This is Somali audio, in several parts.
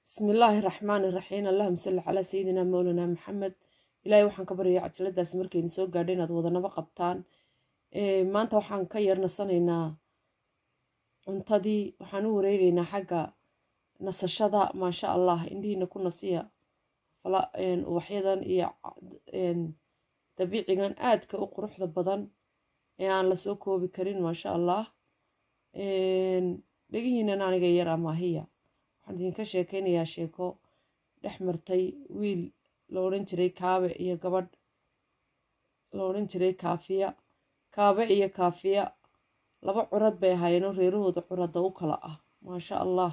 bismi illaahi raxmaani raxiim allahuma salli calaa sayidina mowlana maxamed ilaahay waxaan ka baryayaa cajaladaas markayna soo gaadha inaad wadanaba qabtaan maanta waxaan ka yeernasanaynaa cuntadii waxaan u wareegaynaa xagga nasashada maasha allah indhihiina ku nasiya ubaxyadan iyo dabiicigan aadka u quruxda badan ee aan lasoo koobi karin maasha allah dhegihiinan aniga yar amaahiya waxaan idinka sheekeynayaa sheeko dhex martay wiil la odhan jiray kaabe iyo gabadh la odhan jiray kaafiya kaabe iyo kaafiya laba curad bay ahaayeenoo reerahooda curadda u kala ah maasha allah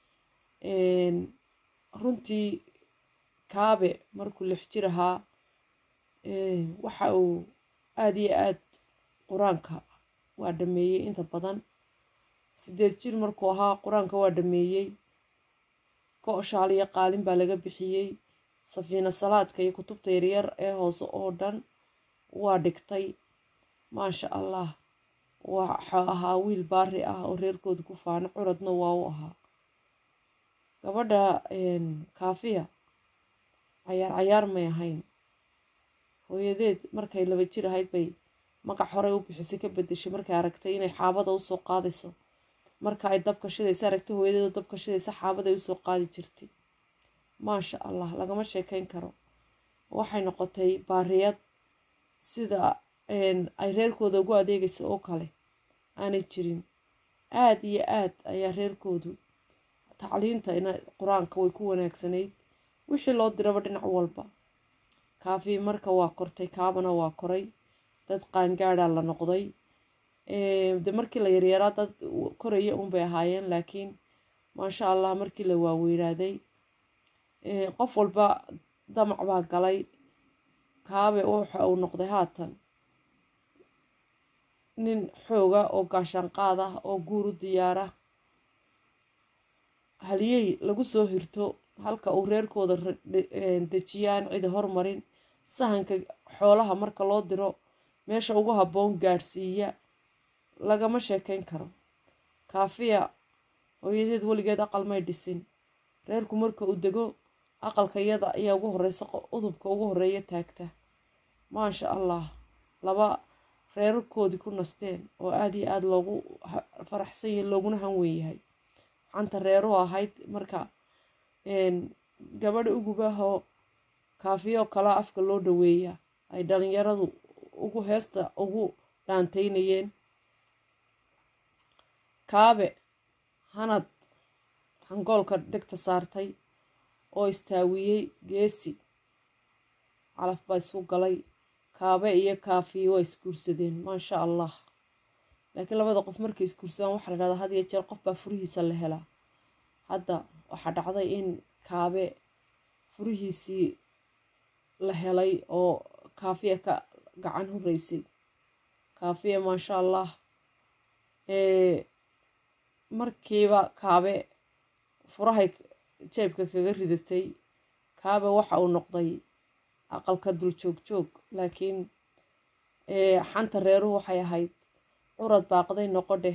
runtii kaabe markuu lix jir ahaa waxa uu aad iyo aad qur-aanka waa dhameeyey inta badan sideed jir markuu ahaa qur-aanka waa dhameeyey go-shaaliyo qaalin baa laga bixiyey safiina salaadka iyo kutubta yaryar ee hoose oo dhan waa dhigtay maasha allah waxa ahaa wiil baari ah oo reerkooda ku faano curadna waa u ahaa gabadha kaafiya cayaar cayaar may ahayn hooyadeed markay laba jir ahayd bay magac horey u bixisay ka bedeshay markay aragtay inay xaabada usoo qaadayso marka ay dabka shidaysa aragtay hooyadeedu dabka shidaysa xaabaday usoo qaadi jirtay maasha allah lagama sheekeyn karo waxay noqotay baariyad sida ay reerkooda ugu adeegayso oo kale aanay jirin aada iyo aad ayaa reerkoodu tacliinta qur-aanka way ku wanaagsanayd wixii loo diraba dhinac walba kaafi marka waa kortay kaabana waa koray dad qaangaada la noqday de markii la yaryaraa dad koraya unbay ahaayeen laakiin maasha allah markii la waaweynaaday qof walba damac baa galay kaabe waxa uu noqday haatan nin xooga oo gaashaanqaad ah oo guur u diyaara haliyey lagu soo hirto halka uu reerkooda dejiyaan cida hormarin sahanka xoolaha marka loo diro meesha ugu habboon gaadhsiiya lagama sheekeyn karo kaafiya hooyadeed weligeed aqal may dhisin reerku marka uu dego aqalka iyada ayaa ugu horeysa udubka ugu horeeya taagta maasha allah laba reerarkoodii ku nasteen oo aada iyo aada loogu faraxsan yahay looguna hanweyn yahay xanta reeruhu ahayd marka gabadha ugubahoo kaafiyoo kalaa afka loo dhaweeya ay dhalinyaradu ugu heesta ugu dhaanteynayeen kaabe hanad hangoolka dhegta saartay oo istaawiyey geesi calaf baa isu galay kaabe iyo kaafiye waa isguursadeen maasha allah laakiin labada qof markay isguursadaan waxaa la dhahdaa had iyo jeer qof baa furihiisa la helaa hadda waxaa dhacday in kaabe furihiisii la helay oo kaafiya ka gacan horeysay kaafiya maasha allah markiiba kaabe furahay jeebka kaga ridatay kaabe waxa uu noqday aqalka dul joog joog laakiin xanta reeruhu waxay ahayd curad baaqday noqo dheh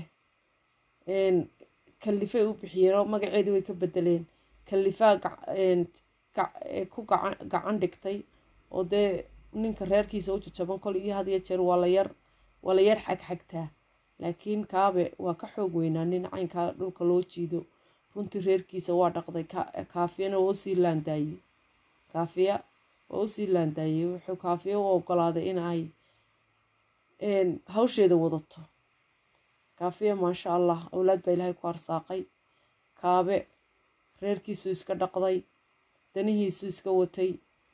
kalifay u bixiyeen oo magaceedii way ka bedeleen kalifaa ku gacan dhigtay oo dee ninka reerkiisa u jajaban kol iyo had iyo jeer waa la yar waa la yar xagxagtaa laakiin kaabe waa ka xoog weynaa nin caynkaa dhulka loo jiido runtii reerkiisa waa dhaqday kaafiyana waa usii laandaayey kaafiya waa usii laandaayey wuxuu kaafiya u ogolaaday in ay hawsheeda wadato kaafiya maasha allah awlaad baa ilaahay ku arsaaqay kaabe reerkiisuu iska dhaqday danihiisuu iska watay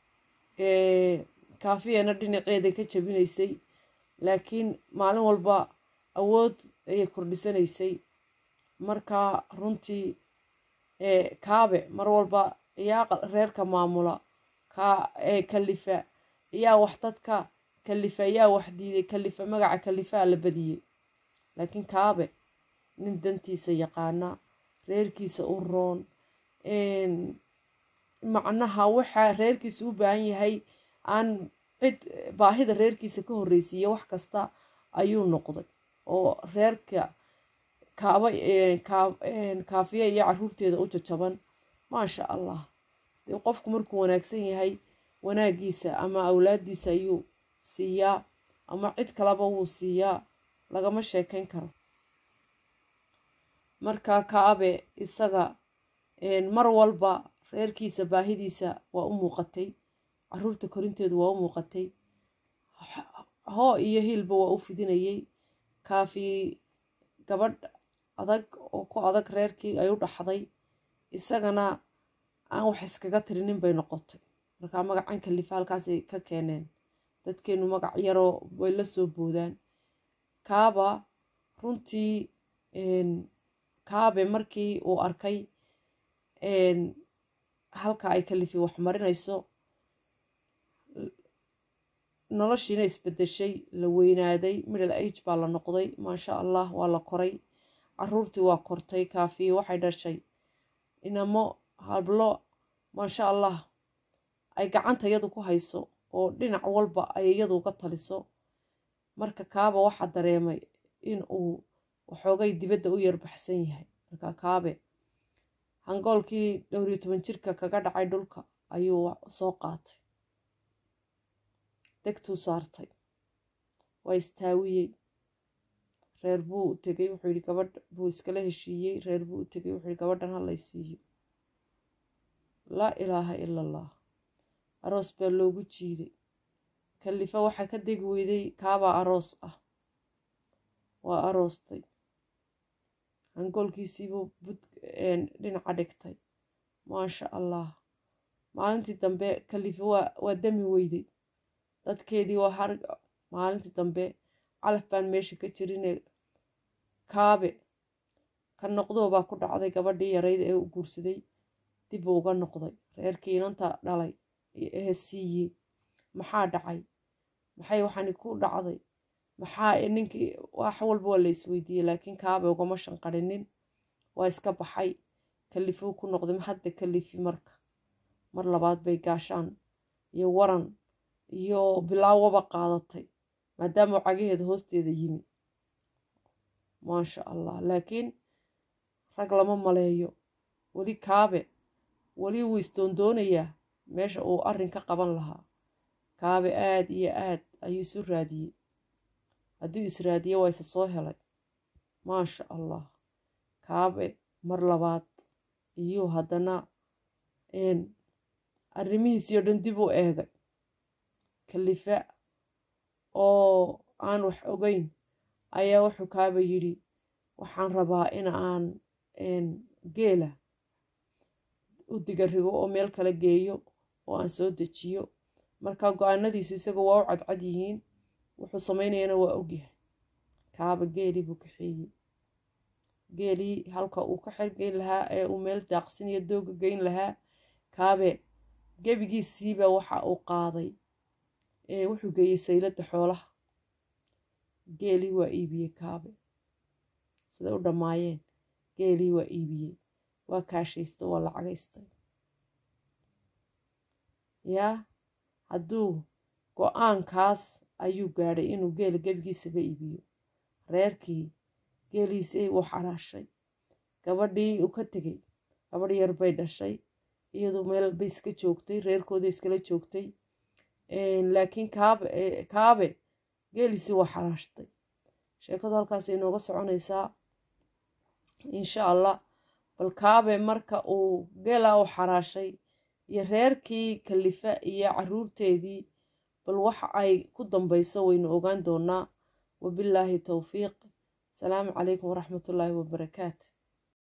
kaafiyana dhinaceeday ka jabinaysay laakiin maalin walba awood ayay kordhisanaysay markaa runtii kaabe mar walba ayaa reerka maamula kalifa ayaa wax dadka kalifa ayaa wax diiday kalifa magaca kalifaa la badiyey laakiin kaabe nin dantiisa yaqaana reerkiisa u roon macnaha waxaa reerkiisa u baahan yahay aan cid baahida reerkiisa ka horreysiiya wax kasta ayuu noqday oo reerka kaaba kaafiya iyo caruurteeda u jajaban maasha allah dee qofku markuu wanaagsan yahay wanaaggiisa ama awlaaddiisa ayuu siiyaa ama cid kaleba wuu siiyaa lagama sheekayn karo marka kaabe isaga mar walba reerkiisa baahidiisa waa u muuqatay caruurta korinteedu waa u muuqatay hoo iyo hiilba waa u fidinayay kaafi gabadh adag oo ku adag reerkii ay u dhaxday isagana aan wax iskaga tirinin bay noqotay markaa magacan kalifa halkaasay ka keeneen dadkeenu magac yaroo way la soo boodaan kaaba runtii kaabe markii uu arkay halka ay kalifi wax marinayso noloshiina isbedeshay la weynaaday middle age baa la noqday maasha allah waa la koray caruurtii waa kortay kaafiye waxay dhashay inamo hablo maasha allah ay gacanta iyadu ku hayso oo dhinac walba ay iyadu uga taliso marka kaaba waxaa dareemay in uu waxoogay dibadda u yarbaxsan yahay marka kaabe hangoolkii dhowriyo toban jirka kaga dhacay dhulka ayuu soo qaatay degtuu saartay waa istaawiyey reer buu u tegey wuxuu yidhi gabadh buu iskala heshiiyey reer buu u tegey wuxuu yidhi gabadhan ha laysiiyo laa ilaaha ila allah aroos baa loogu jiiday kalifa waxaa ka degi weyday kaabaa aroos ah waa aroostay hangoolkiisiibuu bud dhinaca dhigtay maasha allah maalintii dambe kalifa waa dami weyday dadkeedii waa har maalintii dambe calaf baan meesha ka jirine kaabe ka noqdoobaa ku dhacday gabadhii yarayd ee u guursaday dib uu uga noqday reerkii inanta dhalay ee siiyey maxaa dhacay maxay waxani ku dhacday maxaa ninkii wax walba waa la isweydiiyey laakiin kaabe ugama shanqarinin waa iska baxay kalifuu ku noqday hadda kalifi marka mar labaad bay gaashaan iyo waran iyo bilaawaba qaadatay maadaama cagaheeda hoosteeda yimi maasha allah laakiin rag lama maleeyo weli kaabe weli wuu isdoondoonayaa meesha uu arrin ka qaban lahaa kaabe aad iyo aad ayuu isu raadiyey hadduu israadiye waa isa soo helay maasha allah kaabe mar labaad iyuu haddana arrimihiisii oo dhan dib u eegay kalifa oo aan wax ogeyn ayaa wuxuu kaaba yidhi waxaan rabaa in aan geela u digarigo oo meel kala geeyo oo aan soo dejiyo marka go-aanadiisu isaga waa u cadcad yihiin wuxuu samaynayana waa ogyahay kaaba geelii buu kaxeeyey geelii halka uu ka xergeyn lahaa ee uu meel daaqsin iyo dooga geyn lahaa kaabe gebigiisiiba waxa uu qaaday wuxuu geeyey sayladda xoolaha geelii waa iibiyey kaabe siday u dhammaayeen geelii waa iibiyey waa kaashaystay waa lacagaystay yaa hadduu go-aankaas ayuu gaadhay inuu geela gebigiisaba iibiyo reerkii geeliisii wuu xaraashay gabadhii uu ka tegey gabadh yar bay dhashay iyadu meel bay iska joogtay reerkooda iskala joogtay laakiin kaabe kaabe geeliisii waa xaraashtay sheekadu halkaasay inooga soconaysaa insha allah bal kaabe marka uu geelaa u xaraashay iyo reerkii kalifa iyo caruurteedii bal waxa ay ku dambayso waynu ogaan doonaa wabillaahi towfiiq asalaamu calaykum waraxmatullaahi wabarakaatu